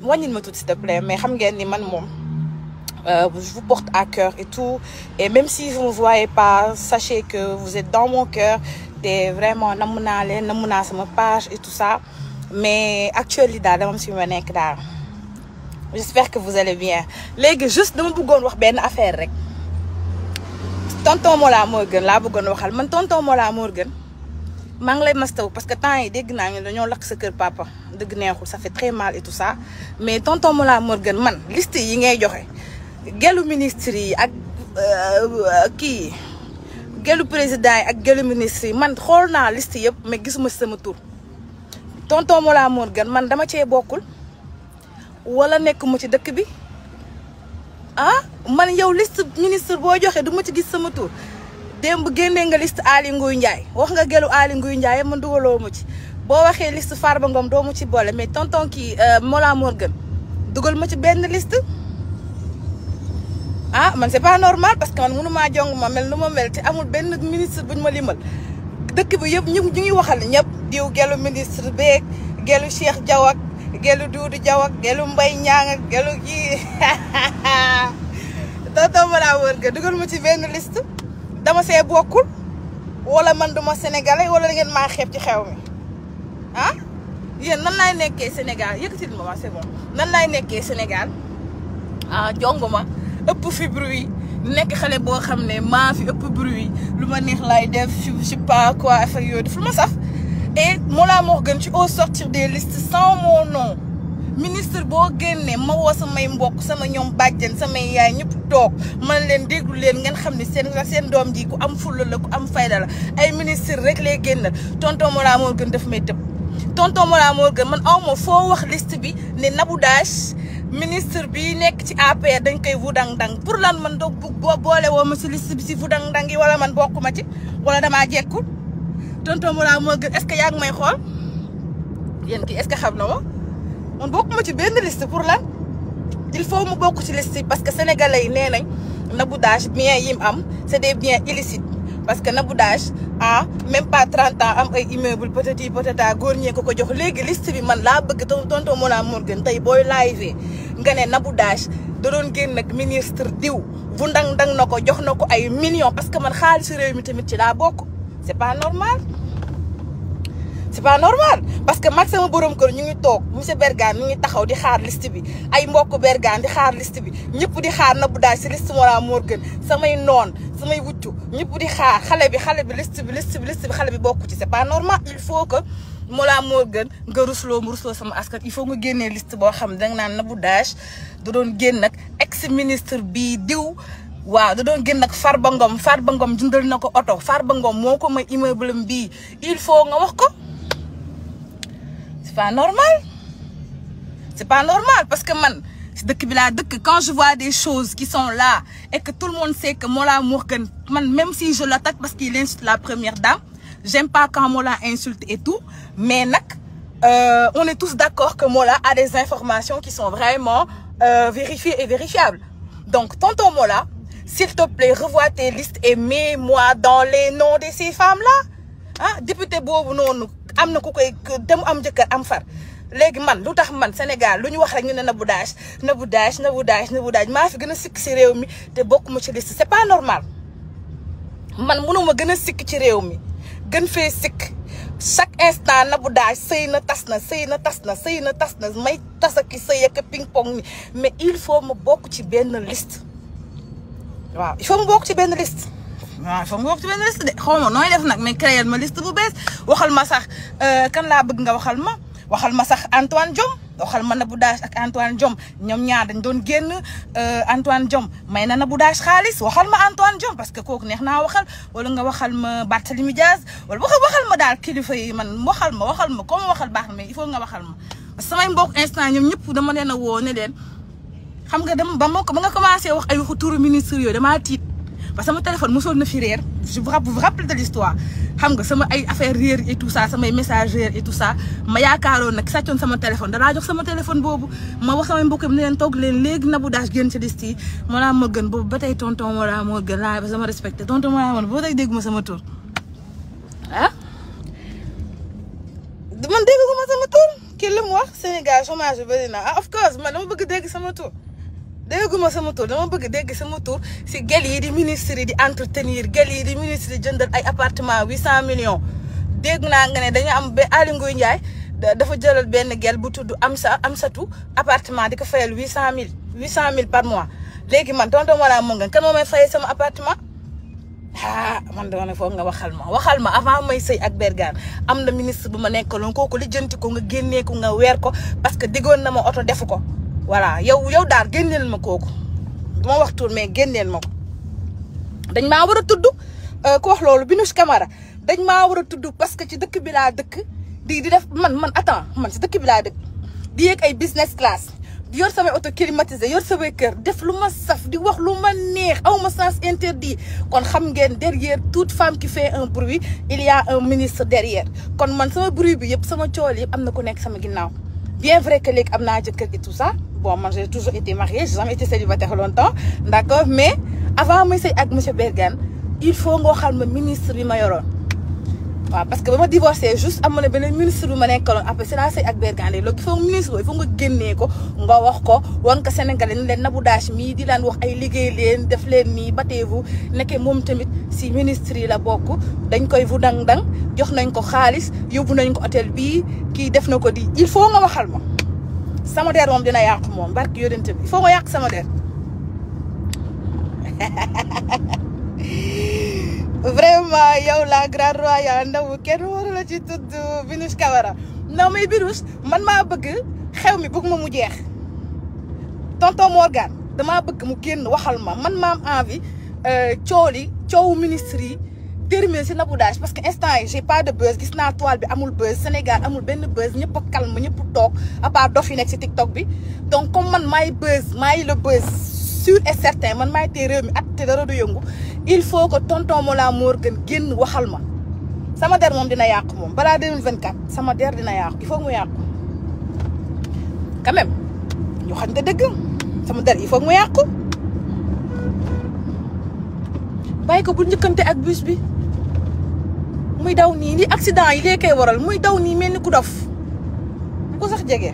wàññil ma tuuti s'il te plaît mais xam ngeen ni man moom je vous porte à cœur et tout et même si vous ne me voyez pas sachez que vous êtes dans mon cœur te vraiment namm naa leen namm naa sama page et tout ça mais actuellement daal dama si ma nekk daal j'espère que vous allez bien léegi juste dama bëggoon wax benn affaire rek tonton Mollah Morgun laa bëggoon waxal man tonton Mollah Morgun maa ngi lay mastaw parce que temps yi dégg naa ñu dañoo lakk sa kër papa dëgg neexul ça fait très mal et tout ça mais tonton Mollah Morgun man liste yi ngay joxe gelu ministre yi ak kii gelu président yi ak gelu ministre yi man xool naa liste yëpp mais gisuma sama tur tonton Mollah Morgun man dama cee bokkul wala nekk mu ci dëkk bi ah man yow liste ministre boo joxe du ma ci gis sama tur démb génnee nga liste Aly Ngouille Ndiaye wax nga gelu Aly Ngouille Ndiaye man dugaloo ma ci boo waxee liste Farba Ngom doo ma ci boole mais tonton kii Mollah Morgun dugal ma ci benn liste ah man c'est pas normal parce que man mënumaa jong ma mel nu ma mel te amul benn ministre buñ ma limal dëkk bi yëpp ñu ñu ngi waxal ñëpp diw gelu ministre beeg gelu Cheikh Diaw ak gelu Doudou Diaw ak gelu Mbaye Niang ak gelu kii tonton Mollah Morgun dugal ma ci benn liste dama see bokkul wala man duma sénégalais wala da ngeen maa xeeb ci xew mi ah yéen nan laay nekkee Sénégal yëkkatil ma waa c'est bon nan laay nekkee Sénégal ah jonguma ëpp fi bruit nekk xale boo xam ne maa fi ëpp bruit lu ma neex laay def je sais pas quoi affaire yooyu def lu ma saf et Mollah Morgun ci au sortir des listes sans mon nom ministre boo génnee ma woo samay mbokk sama ñoom bàjjen samay yaay ñëpp toog man leen déglu leen ngeen xam ne seen seen doom ji ku am fulla la ku am fayda la ay ministre rek lay génnal tonton Mollah Morgun daf may tëb tonton Mollah Morgun man aw ma foo wax liste bi ne Nabou Dash ministre bi nekk ci APR dañ koy wudang-dang pour lan man doog boo boole woo ma si liste bi si wudang-dang yi wala man bokk ma ci wala damaa jekkul tonton Mollah Morgun est-ce que yaa ngi may xool yéen kii est-ce que xam na ma man bokkuma ci benn liste pour lan il faut mu bokk ci liste parce que sénégalais yi nee nañ Nabou Dash bien yi mu am c'est des biens illicites parce que Nabou Dash ah même pas 30 ans am ay immeuble peut-être peut-être góor ñee ko ko jox léegi liste bi man laa bëgg tonton Mollah Morgun tey booy live nga ne Nabou Dash da doon génn nag ministre diw bu ndang ndang na ko jox na ko ay millions parce que man xaalisu réew mi tamit ci laa bokk c'est pas normal c'est pas normal parce que mag sama borom kër ñu ngi toog monsieur Bergane ñu ngi taxaw di xaar liste bi ay mbokk Bergane di xaar liste bi ñëpp di xaar Nabou Dash ci liste Mollah Morgun samay noon samay wuccu ñëpp di xaar xale bi xale bi liste bi liste bi liste bi xale bi bokku ci c'est pas normal il faut que Mollah Morgun nga rusloo mu rusloo sama askan il faut nga génnee liste boo xam ne danga naan Nabou Dash da doon génn nag ex ministre bii diw waaw da doon génn nag Farba Ngom Farba Ngom jëndal na ko oto Farba Ngom moo ko may immeuble bii il faut nga wax ko c'est pas normal c'est pas normal parce que man dëkk bi laa dëkk quand je vois des choses qui sont là et que tout le monde sait que Mollah Morgun man même si je l'attaque parce qu'il insulte la première dame j'aime pas quand Mollah insulte et tout mais nag euh, on est tous d'accord que Mollah a des informations qui sont vraiment euh, vérifiées et vérifiables donc tonton Mollah s'il te plaît revois tes listes et mets-moi dans les noms de ces femmes-là ah député boobu noonu am na ku koy dem am jëkkër am far léegi man lu tax man Sénégal lu ñu wax rek ñu ne Nabou Dash Nabou Dash Nabou Dash Nabou Dash maa fi gën a sikk ci réew mi te bokkuma ci liste c'est pas normal man mënuma gën a sikk ci réew mi gën fee sikk chaque instant Nabou Dash sëy na tas na sëy na tas na sëy na tas na may tas ak sëy ak ping pong ni mais il faut ma bokk ci benn liste waaw il faut ma bokk ci benn liste waaw il faut ma bokk ci benn liste de xaw ma nooy def nag mais créer ma liste bu bees waxal ma sax kan laa bëgg nga waxal ma waxal ma sax Antoine Diome waxal ma Nabou Dash ak Antoine Diome ñoom ñaar dañ doon génn Antoine Diome may na Nabou Dash xaalis waxal ma Antoine Diome parce que kooku neex naa waxal wala nga waxal ma Barthélémy Diaz wala waxal waxal ma daal kilifa yi man waxal ma waxal ma comme waxal baax na mais il faut nga waxal ma parce que samay mbokk instant ñoom ñëpp dama leen a woo ne leen xam nga dama ba ma ko ba nga commencé wax ay waxu turu ministre yooyu damaa tiit parce que sama téléphone mosoon na fi réer je vous vous rappelle de l'histoire xam nga sama ay affaire réer et tout ça samay message réer et tout ça ma yaakaaroon nag sàccoon sama téléphone dalaa jox sama téléphone boobu ma wax samay mbokk ne leen toog leen léegi Nabou Dash génn ci liste yi Mollah Morgun boobu ba tey tonton Mollah Morgun laa ba sama respecté tonton Mollah Morgun ba tey dégguma sama tur ah man dégguma sama tur kii la mu wax Sénégal chômage bi bëri na ah of course man dama bëgg dégg sama tur dégguma sama tur dama bëgg dégg sama tur si gel yi di ministre yi di entretenir gel yi di ministre yi jëndal ay appartement huit cent millions dégg naa nga ne dañu am ba Aly Ngouille Ndiaye dafa jëlal benn gel bu tudd Amsa Amsatu appartement di ko fayal huit cent mille huit cent mille par mois léegi man tonton wala mu nga kan moo may fayee sama appartement ah man dama ne foog nga waxal ma waxal ma avant may sëy ak Bergane am na ministre bu ma nekkaloon kooku lijjanti ko nga génnee ko nga weer ko parce que diggoon na ma oto defu ko voilà yow yow daal génneel ma kooku duma wax tur mais génneel ma ko dañ maa war a tudd ku wax loolu Binouche Camara dañ maa war a tudd parce que ci dëkk bi laa dëkk di di def man man attends man ci dëkk bi laa dëkk di yéeg ay business class di yor samay auto climatisé yor samay kër def lu ma saf di wax lu ma neex aw ma sens interdit kon xam ngeen derrière toute femme qui fait un bruit il y a un ministre derrière kon man sama bruit bi yëpp sama cool yëpp am na ku nekk sama ginnaaw bien vrai que léegi am naa jëkkër et tout ça bon man j'ai toujours été mariée j'ai jamais été célibataire longtemps d'accord mais avant may sëy ak monsieur Bergane il faut nga waxal ma ministre bi ma yoroon waaw parce que ba ma divorcé juste amoon na beneen ministre bu ma nekkaloon après c'est la sëy ak Bergane loolu il faut ministre boobu il faut nga génnee ko nga wax ko wan ko Sénégalais ni leen Nabou Dash mii di laan wax ay liggéey leen def leen nii bateevu nekkee moom tamit si ministre yi la bokk dañ koy vu dang dang jox nañ ko xaalis yóbbu nañ ko hôtel bii kii def na ko di il faut nga waxal ma sama der moom dina yàqu moom barki yódente bi il faut nga yàq sama der vraiment yow la grande royale ndaw kenn waru la ci tudd Binouche Camara non mais Binouche man maa bëgg xew mi bëgg ma mu jeex tonton Morgane damaa bëgg mu génn waxal ma man ma am envie coow li coowu ministre yi terminer si Nabou Dash parce que instant yi j'ai pas de buzz gis naa toile bi amul buzz Sénégal amul benn buzz ñëpp a calme ñëpp toog à part dof yi nekk si TikTok bi donc comme man maay buzz maay le buzz sûr et certain man maay tee réew mi at te dara du yëngu il faut que tonton Mollah Morgun génn waxal ma sama der moom dina yàqu moom balaa 2024 sama der dina yàqu il faut mu yàqu quand même ñu xam te dëgg sama der il faut mu yàqu bàyyi ko bu njëkkante ak bus bi muy daw nii li accident yi lee koy waral muy daw nii mel ni ku dof bu ko sax jege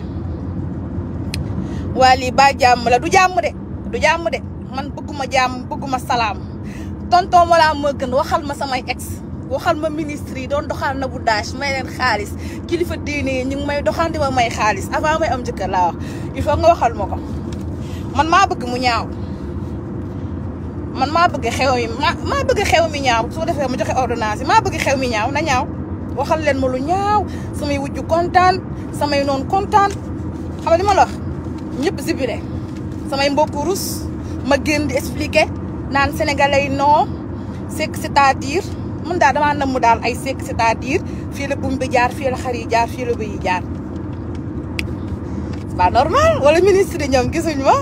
waa lii ba jàmm la du jàmm de du jàmm de man bëgguma jàmm bëgguma salaam tonton Mollah Morgun waxal ma samay ex waxal ma ministre yi doon doxal Nabou Dash may leen xaalis kilifa diine yi ñu ngi may doxal di ma may xaalis avant may am jëkkër laa wax il faut nga waxal ma ko man maa bëgg mu ñaaw man maa bëgg xew mi maa maa bëgg xew mi ñaaw su ko defee ma joxe ordonnance yi maa bëgg xew mi ñaaw na ñaaw waxal leen ma lu ñaaw samay wujju kontaan samay noonu kontaan xam nga li ma la wax ñëpp zibile samay mbokku rus ma génn di expliquer naan sénégalais yi non c'est que c'est-à-dire mun daal damaa namm daal ay c'est que c'est-à-dire fii la bum bi jaar fii la xar yi jaar fii la bëy yi jaar c'est pas normal wala ministre yi ñoom gisuñ ma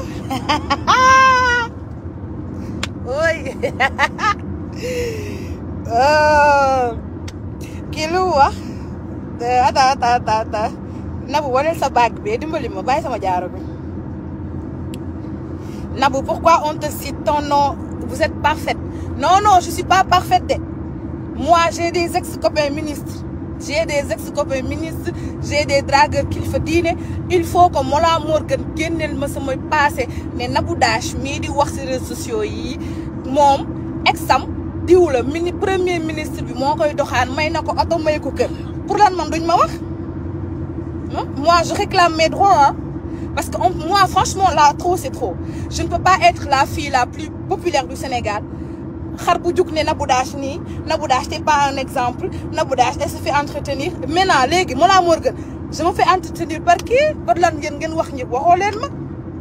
oy kii lu wax ata ata ata ata Nabou waneel sa bague bi dimbali ma bàyyi sama jaaro bi Nabou pourquoi on te cite ton nom vous êtes parfaite non non je suis pas parfaite de moi j'ai des ex-copains ministres j'ai des ex-copains ministres j'ai des dragueurs kilifa diine il faut que Mollah Morgun génneel ma sama passé ne Nabou Dash mii di wax ci réseaux sociaux yi moom exam diw la mini premier ministre bi moo koy doxaan may na ko oto may ko kër pour lan man duñ ma wax moi je réclame mes droits hein parce que on, moi franchement là trop c'est trop je ne peux pas être la fille la plus populaire du Sénégal xar bu jug ne Nabou Dash nii Nabou Dash t'es pas un exemple Nabou Dash elle se fait entretenir maintenant léegi Mollah Morgun je me fais entretenir par qui par lan ngeen ngeen wax ñëpp waxoo leen ma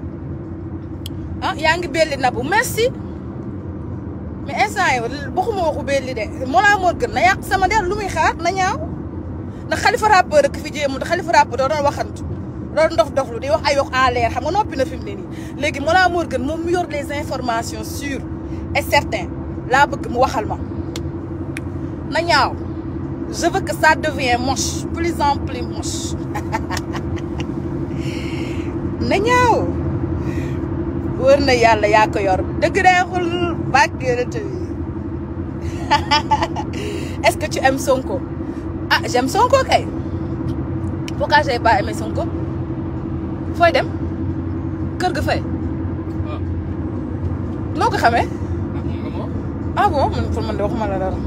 ah yaa ngi belli Nabou merci mais instant yi waxuma waxu belli de Mollah Morgun na yàq sama der lu muy xaar na ñaaw ndax xalifa rappeur rek fi jéemu te xalifa rappeur doo doon waxantu doon dof doflu di wax ay wax en l'air xam nga noppi na fi mu ne nii léegi Mollah Morgun moom mu yor les informations sûres et certaines laa bëgg mu waxal ma na ñaaw je veux que ça devienne moche plus en plus moche na ñaaw wër na yàlla yaa ko yor dëgg neexul bàkk yonent bi est-ce que tu aimes Sonko ah j'aime Sonko kay pourquoi j'ai pas aimé Sonko fooy dem kër ga fay waaw noo ko xamee ah moom nga moo ah bon man pour man de waxuma la dara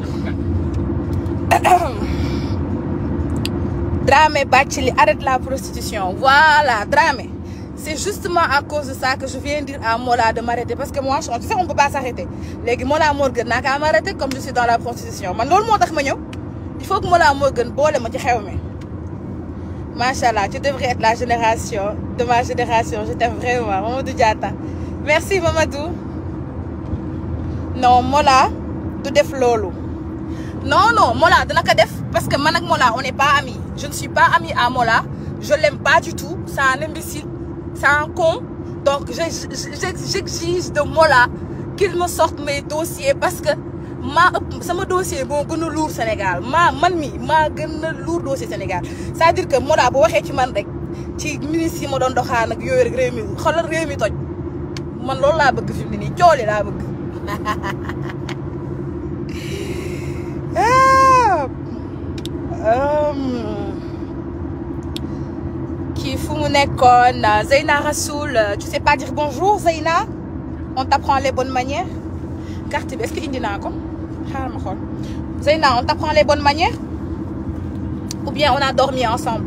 Dramé Bathily arrête la prostitution voilà Dramé c'est justement à cause de ça que je viens dire à Mola de m'arrêter parce que moi tu sais on peut pas s'arrêter léegi Mola Morgan naa kaa m'arrêter comme je suis dans la prostitution man loolu moo tax ma ñëw il faut que Mola Morgan boole ma ci xew mi macha allah tu devrais être la génération de ma génération je t'aime vraiment Mamadou Diatta merci Mamadou non Mola du def loolu non non Mola dina ko def parce que man ak Mola on n'est pas amis je ne suis pas amie à Mola je l'aime pas du tout c'est un imbécile c'est un con donc je je- j'exige de Mola qu'il me sorte mes dossiers parce que maa ëpp sama dossier moo gën a lourd Sénégal maa man mi maa gën a lourd dossier Sénégal c'est-à-dire que Mola bu waxee ci man rek ci ministre yi ma doon doxaan ak yooyu rek réew mi xoolal réew mi toj man loolu laa bëgg fi mu ne nii cooli laa bëgg Ah. Um, kii fu mu nekkoon Zeyna Rassoul tu sais pas dire bonjour Zeyna on t'apprend les bonnes manières carte bi est-ce que indi naa ko xaaral ma xool Zeyna on t'apprend les bonnes manières ou bien on a dormi ensemble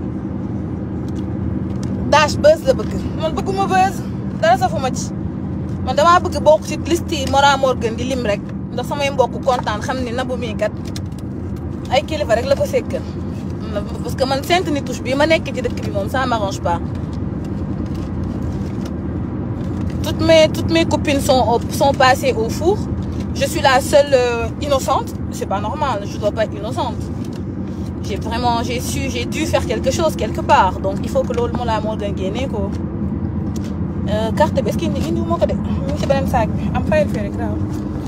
dash buzz la bëgg man bëgguma buzz dara safuma ci man damaa bëgg bokk ci liste yi Mora Morgan di lim rek ndax samay mbokk kontaan xam ni Nabou mii kat ay kilifa rek la ko sekkal parce que man Sainte Nitouche bii ma nekk ci dëkk bi moom ça m'arrange pas toutes mes toutes mes copines sont au- sont passées au four je suis la seule euh, innocente c'est pas normal je dois pas être innocente j'ai vraiment j'ai su j'ai dû faire quelque chose quelque part donc il faut que loolu moo laa moo gën génne ko Euh, carte bi est-ce que indi indi moo ko de mu ngi ci beneen saak bi am fayal fee rek waaw